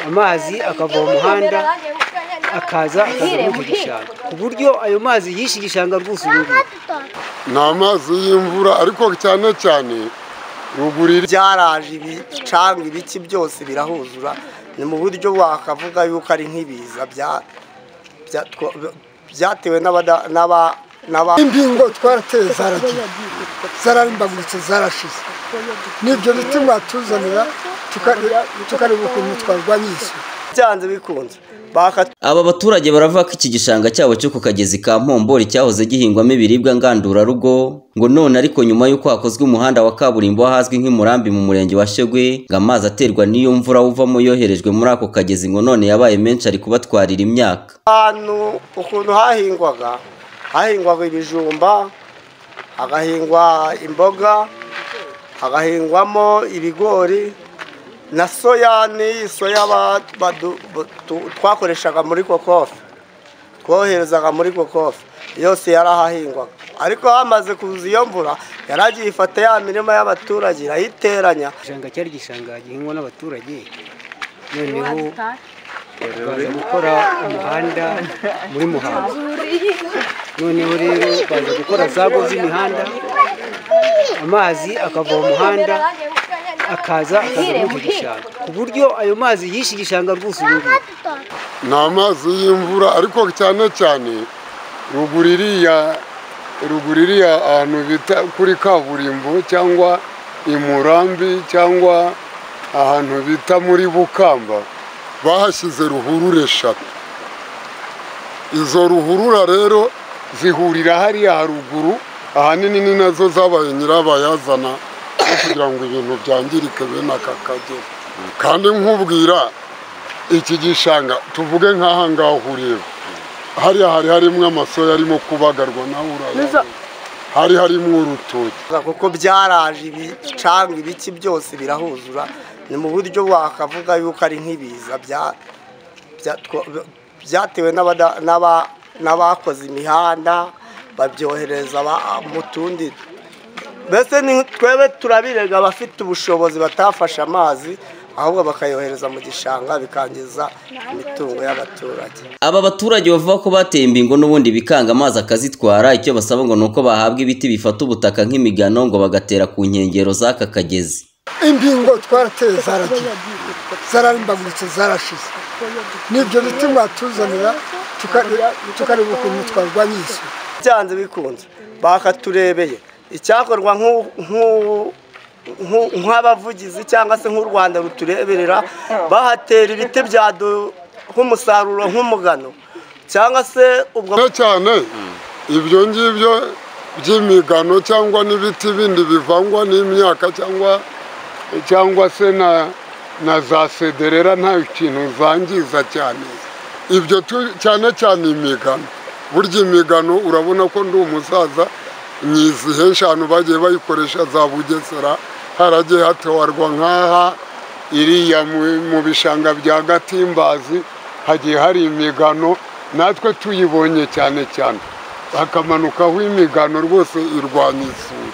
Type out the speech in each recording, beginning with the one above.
amazi akava mu muhanda akaza akajya muri icyo gishanga ku buryo ayo mazi yishe igishanga rwose ubu ngubu ni amazi y'imvura ariko cyane cyane ruguru iri byaraje ibicanga ibiki byose birahuzura ni mu buryo wakavuga yuko ari nk'ibiza bya- bya- twa- byatewe n'abada- n'aba- n'aba imbingo twarateye zaragiye zararimbagurutse zarashize nibyo biti mwatuzanira tukareba tukareba ukuntu twarwanya iyi suri byanze bikunze baka Aba baturage baravuga ko iki gishanga cyabo cyo ku kagezi ka Mpombori cyahoze gihingwamo ibiribwa ngandurarugo ngo none ariko nyuma y'uko hakozwe umuhanda wa kaburimbo ahazwi nk'imurambi mu murenge wa Shegwe ngo amazi aterwa n'iyo mvura wuvamo yoherejwe muri ako kagezi ngo none yabaye menshi ari kubatwarira imyaka ahantu ukuntu hahingwaga hahingwaga ibijumba hagahingwa imboga hagahingwamo ibigori na soya n'iyi soya ba- badu- bu- tu- twakoreshaga muri kokofi twoherezaga muri kokofi yose yarahahingwaga ariko hamaze kuza iyo mvura yaragiye ifata ya mirima y'abaturage irayiteranya igishanga cyari igishanga gihingwa n'abaturage noneho baza gukora umuhanda muri muhanga noneho rero baza gukora za ngo z'imihanda amazi akava mu muhanda akaza akajya muri icyo gishanga ku buryo ayo mazi yishe igishanga rwose ubu ngubu ni amazi y'imvura ariko cyane cyane ruguru iriya ruguru iriya ahantu bita kuri kaburimbo cyangwa i murambi cyangwa ahantu bita muri bukamba bahashyize ruhurura eshatu izo ruhurura rero zihurira hariya haruguru ahanini ni nazo zabaye nyirabayazana no kugira ngo ibintu byangirike bene aka kagera kandi nkubwira iki gishanga tuvuge nk'aha ngaho ureba hariya hari harimo amasoya arimo kubagarwa nawe urayabona hari harimo urutoki kuko byaraje ibicanga ibiki byose birahuzura ni mu buryo wakavuga yuko ari nk'ibiza bya- bya- twa- byatewe n'abada- n'aba- n'abakoze imihanda babyohereza aba- mu tundi mbese ni twebwe turabirega abafite ubushobozi batafashe amazi ahubwo bakayohereza mu gishanga bikangiza imitungo y'abaturage Aba baturage bavuga ko bateye imbingo n'ubundi bikanga amazi akazitwara icyo basaba ngo ni uko bahabwa ibiti bifata ubutaka nk'imigano ngo bagatera ku nkengero z'aka kagezi imbingo twarateye zaragiye zararimbagurutse zarashize nibyo biti mwatuzanira tukareba tukareba ukuntu twarwanya iyi suri byanze bikunze bakaturebeye icyakorwa nk'u- nk'u- nk'u- nk'abavugizi cyangwa se nk'u rwanda rutureberera bahatera ibiti byaduha umusaruro nk'umugano cyangwa se ubwo cyane cyane ibyo ngibyo by'imigano cyangwa n'ibiti bindi bivangwa n'imyaka cyangwa cyangwa se na na za sederera nta kintu zangiza cyane ibyo tu- cyane cyane imigano burya imigano urabona ko ndi umusaza nyizihe eshanu bagiye bayikoresha za bugesera haragiye hatawarwa nk'aha iriya mu- mu bishanga bya gatimbazi hagiye hari imigano natwe tuyibonye cyane cyane hakamanukaho imigano rwose irwanya isuri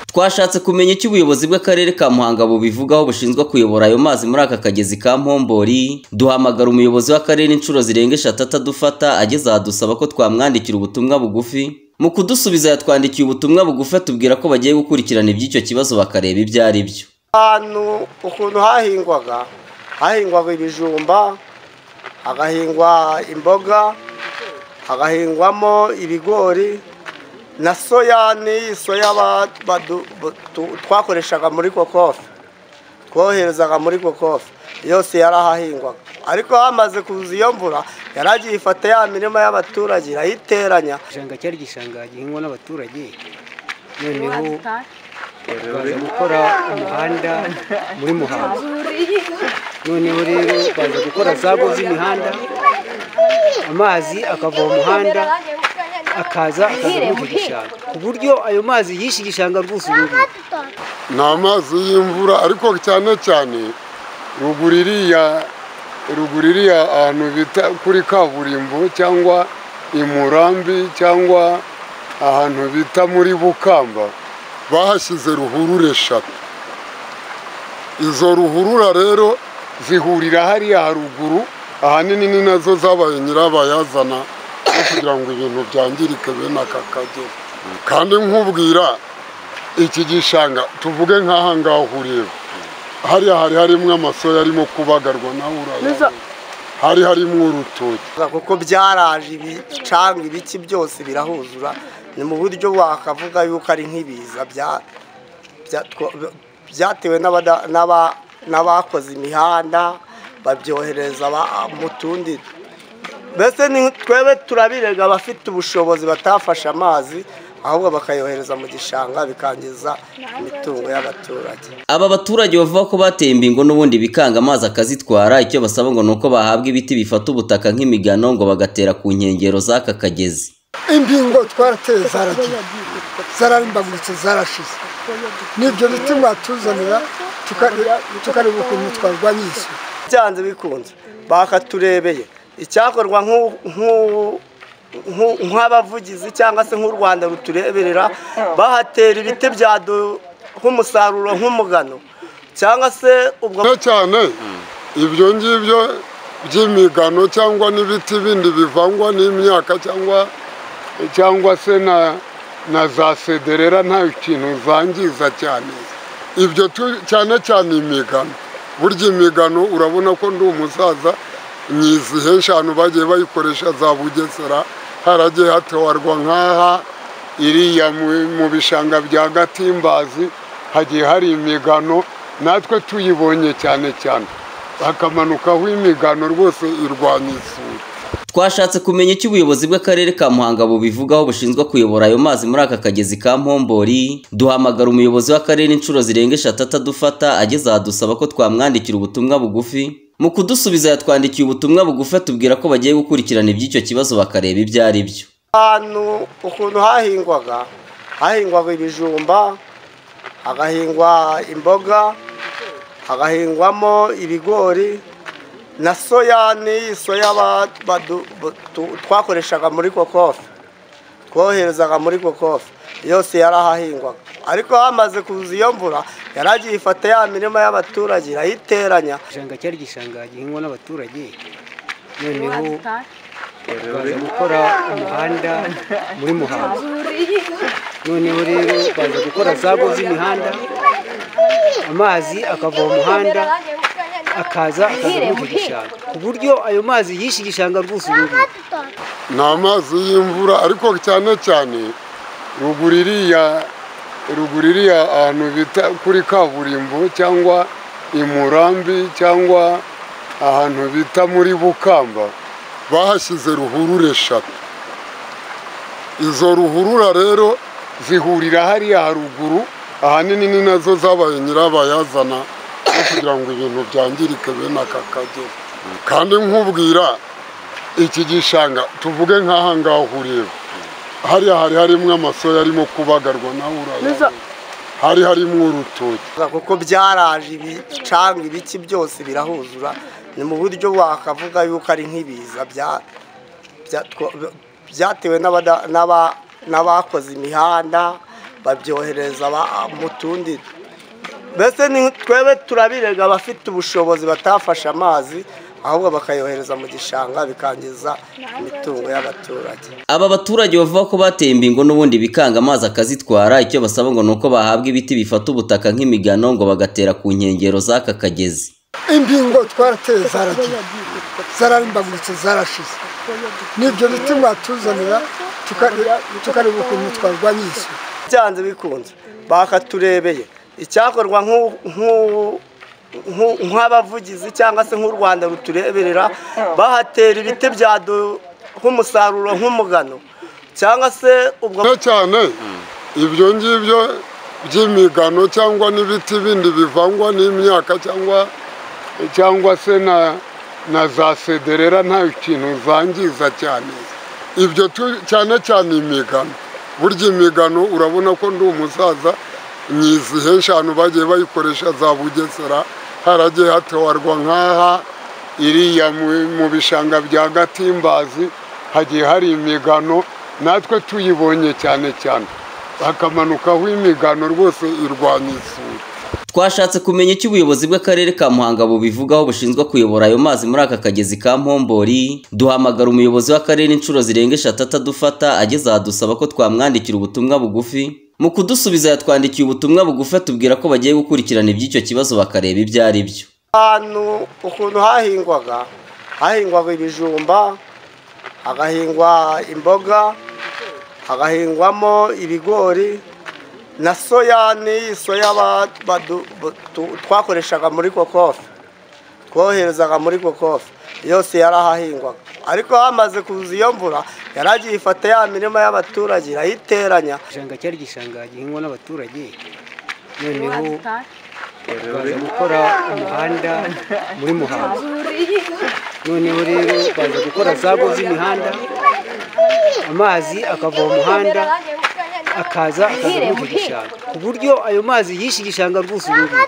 Twashatse kumenya icyo ubuyobozi bw'akarere ka Muhanga bubivugaho bushinzwe kuyobora ayo mazi muri aka kagezi ka Mpombori duhamagara umuyobozi w'akarere inshuro zirenga eshatu atadufata ageze aha dusaba ko twamwandikira ubutumwa bugufi mu kudusubiza yatwandikiye ubutumwa bugufi atubwira ko bagiye gukurikirana iby'icyo kibazo bakareba ibyo ari byo ahantu ukuntu hahingwaga hahingwaga ibijumba hagahingwa imboga hagahingwamo ibigori na soya n'iyi soya ba- badu- bu- tu- twakoreshaga muri kokofi twoherezaga muri kokofi yose yarahahingwaga ariko hamaze kuza iyo mvura yaragiye ifata ya mirima y'abaturage irayiteranya igishanga cyari igishanga gihingwa n'abaturage noneho baza gukora umuhanda muri muhanga noneho rero baza gukora za ngo z'imihanda amazi akava mu muhanda akaza akajya muri icyo gishanga ku buryo ayo mazi yishe igishanga rwose ubu ngubu ni amazi y'imvura ariko cyane cyane ruguru iriya ruguru iriya ahantu bita kuri kaburimbo cyangwa i murambi cyangwa ahantu bita muri bukamba bahashyize ruhurura eshatu izo ruhurura rero zihurira hariya haruguru ahanini ni nazo zabaye nyirabayazana no kugira ngo ibintu byangirike bene aka kagera kandi nkubwira iki gishanga tuvuge nk'aha ngaho ureba hariya hari harimo amasoya arimo kubagarwa nawe urayabona hari harimo urutoki kuko byaraje ibicanga ibiki byose birahuzura ni mu buryo wakavuga yuko ari nk'ibiza bya- bya- twa- byatewe n'abada- n'aba- n'abakoze imihanda babyohereza aba- mu tundi mbese ni twebwe turabirega abafite ubushobozi batafashe amazi ahubwo bakayohereza mu gishanga bikangiza imitungo y'abaturage Aba baturage bavuga ko bateye imbingo n'ubundi bikanga amazi akazitwara icyo basaba ngo ni uko bahabwa ibiti bifata ubutaka nk'imigano ngo bagatera ku nkengero z'aka kagezi imbingo twarateye zaragiye zararimbagurutse zarashize nibyo biti mwatuzanira tukareba- tukareba ukuntu twarwanya iyi suri byanze bikunze bakaturebeye icyakorwa nk'u- nk'u- nk'u- nk'abavugizi cyangwa se nk'u rwanda rutureberera bahatera ibiti byaduha umusaruro nk'umugano cyangwa se ubwo cyane cyane ibyo ngibyo by'imigano cyangwa n'ibiti bindi bivangwa n'imyaka cyangwa cyangwa se na na za sederera nta kintu zangiza cyane ibyo tu- cyane cyane imigano burya imigano urabona ko ndi umusaza nyizihe eshanu bagiye bayikoresha za bugesera haragiye hatawarwa nk'aha iriya mu- mu bishanga bya gatimbazi hagiye hari imigano natwe tuyibonye cyane cyane hakamanukaho imigano rwose irwanya isuri twashatse kumenya icyo ubuyobozi bw'akarere ka muhanga bubivugaho bushinzwe kuyobora ayo mazi muri aka kagezi ka mpombori duhamagara umuyobozi w'akarere inshuro zirenga eshatu atadufata ageze aha dusaba ko twamwandikira ubutumwa bugufi mu kudusubiza yatwandikiye ubutumwa bugufi atubwira ko bagiye gukurikirana iby'icyo kibazo bakareba ibyo ari byo ahantu ukuntu hahingwaga hahingwaga ibijumba hagahingwa imboga hagahingwamo ibigori na soya n'iyi soya ba- badu- bu- tu- twakoreshaga muri kokofi twoherezaga muri kokofi yose yarahahingwaga ariko hamaze kuza iyo mvura yaragiye ifata ya mirima y'abaturage irayiteranya igishanga cyari igishanga gihingwa n'abaturage noneho baza gukora umuhanda muri muhanga noneho rero baza gukora za ngo z'imihanda amazi akava mu muhanda akaza akaza muri iki gishanga ku buryo ayo mazi yishe igishanga rwose ubu ngubu ni amazi y'imvura ariko cyane cyane ruguru iriya ruguru iriya ahantu bita kuri kaburimbo cyangwa i murambi cyangwa ahantu bita muri bukamba bahashyize ruhurura eshatu izo ruhurura rero zihurira hariya haruguru ahanini ni nazo zabaye nyirabayazana no kugira ngo ibintu byangirike bene aka kagera kandi nkubwira iki gishanga tuvuge nk'aha ngaho ureba hariya hari harimo amasoya arimo kubagarwa nawe urayabona hari harimo urutoki kuko byaraje ibicanga ibiki byose birahuzura ni mu buryo wakavuga yuko ari nk'ibiza bya- bya- twa- byatewe n'abada- n'aba- n'abakoze imihanda babyohereza aba- mu tundi mbese ni twebwe turabirega abafite ubushobozi batafashe amazi ahubwo bakayohereza mu gishanga bikangiza imitungo y'abaturage aba baturage bavuga ko bateye imbingo n'ubundi bikanga amazi akazitwara icyo basaba ngo ni uko bahabwa ibiti bifata ubutaka nk'imigano ngo bagatera ku nkengero z'aka kagezi imbingo twarateye zaragiye zararimbagurutse zarashize nibyo biti mwatuzanira tukareba- tukareba ukuntu twarwanya iyi suri byanze bikunze bakaturebeye icyakorwa nk'u- nk'u- nk'u- nk'abavugizi cyangwa se nk'u rwanda rutureberera bahatera ibiti byaduha umusaruro nk'umugano cyangwa se ubwo cyane cyane ibyo ngibyo by'imigano cyangwa n'ibiti bindi bivangwa n'imyaka cyangwa cyangwa se na na za sederera nta kintu zangiza cyane ibyo tu- cyane cyane imigano burya imigano urabona ko ndi umusaza nyizihe eshanu bagiye bayikoresha za bugesera haragiye hatawarwa nk'aha iriya mu- mu bishanga bya gatimbazi hagiye hari imigano natwe tuyibonye cyane cyane hakamanukaho imigano rwose irwanya isuri twashatse kumenya icyo ubuyobozi bw'akarere ka muhanga bubivugaho bushinzwe kuyobora ayo mazi muri aka kagezi ka mpombori duhamagara umuyobozi w'akarere inshuro zirenga eshatu atadufata ageze aha dusaba ko twamwandikira ubutumwa bugufi mu kudusubiza yatwandikiye ubutumwa bugufi atubwira ko bagiye gukurikirana iby'icyo kibazo bakareba ibyo ari byo ahantu ukuntu hahingwaga hahingwaga ibijumba hagahingwa imboga hagahingwamo ibigori na soya n'iyi soya ba- badu- bu- tu- twakoreshaga muri kokofi twoherezaga muri kokofi yose yarahahingwaga ariko hamaze kuza iyo mvura yaragiye ifata ya mirima y'abaturage irayiteranya igishanga cyari igishanga gihingwa n'abaturage noneho baza gukora umuhanda muri muhanga noneho rero baza gukora za ngo z'imihanda amazi akava mu muhanda akaza akaza muri icyo gishanga ku buryo ayo mazi yishe igishanga rwose ubu ngubu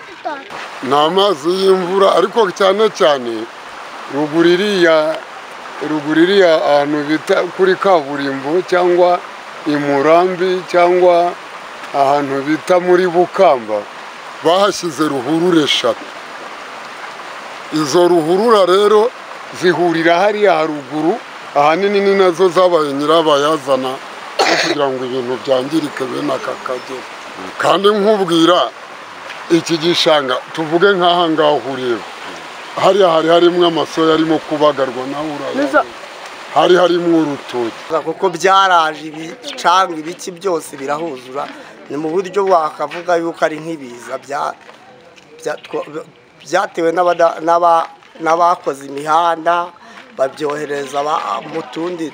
ni amazi y'imvura ariko cyane cyane ruguru iriya ruguru iriya ahantu bita kuri kaburimbo cyangwa i murambi cyangwa ahantu bita muri bukamba bahashyize ruhurura eshatu izo ruhurura rero zihurira hariya haruguru ahanini ni nazo zabaye nyirabayazana no kugira ngo ibintu byangirike bene aka kagera kandi nkubwira iki gishanga tuvuge nk'aha ngaho ureba hariya hari harimo amasoya arimo kubagarwa nawe urayabona hari harimo urutoki kuko byaraje ibicanga ibiki byose birahuzura ni mu buryo wakavuga yuko ari nk'ibiza bya- bya- twa- byatewe n'abada- n'aba- n'abakoze imihanda babyohereza aba- mu tundi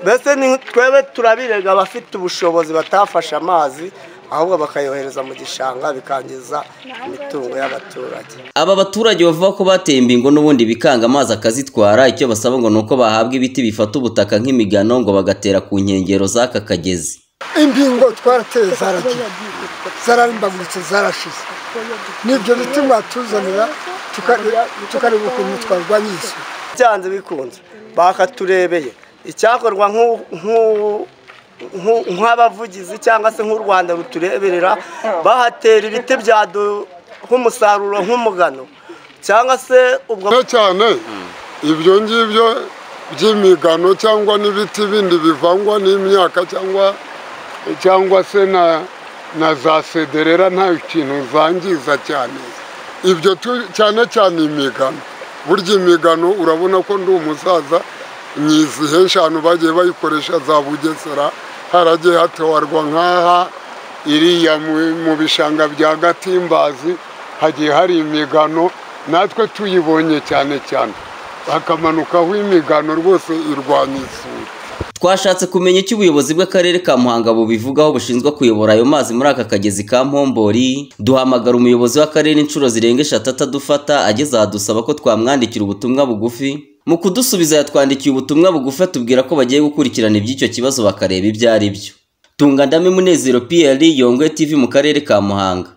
mbese ni twebwe turabirega abafite ubushobozi batafashe amazi ahubwo bakayohereza mu gishanga bikangiza imitungo y'abaturage aba baturage bavuga ko bateye imbingo n'ubundi bikanga amazi akazitwara icyo basaba ngo ni uko bahabwa ibiti bifata ubutaka nk'imigano ngo bagatera ku nkengero z'aka kagezi imbingo twarateye zaragiye zararimbagurutse zarashize nibyo biti mwatuzanira tukareba- tukareba ukuntu twarwanya iyi suri byanze bikunze bakaturebeye icyakorwa nk'u- nk'u- nk'u- nk'abavugizi cyangwa se nk'u rwanda rutureberera bahatera ibiti byaduha umusaruro nk'umugano cyangwa se ubwo cyane cyane ibyo ngibyo by'imigano cyangwa n'ibiti bindi bivangwa n'imyaka cyangwa cyangwa se na na za sederera nta kintu zangiza cyane ibyo tu- cyane cyane imigano burya imigano urabona ko ndi umusaza nyizihe eshanu bagiye bayikoresha za bugesera haragiye hatowarwa nk'aha iriya mu- mu bishanga bya gatimbazi hagiye hari imigano natwe tuyibonye cyane cyane hakamanukaho imigano rwose irwanya isuri twashatse kumenya icyo ubuyobozi bw'akarere ka muhanga bubivugaho bushinzwe kuyobora ayo mazi muri aka kagezi ka mpombori duhamagara umuyobozi w'akarere inshuro zirenga eshatu atadufata ageze aha dusaba ko twamwandikira ubutumwa bugufi mu kudusubiza yatwandikiye ubutumwa bugufi atubwira ko bagiye gukurikirana iby'icyo kibazo bakareba ibyo ari byo tungandame munezero piyeri yongwe tv mu karere ka muhanga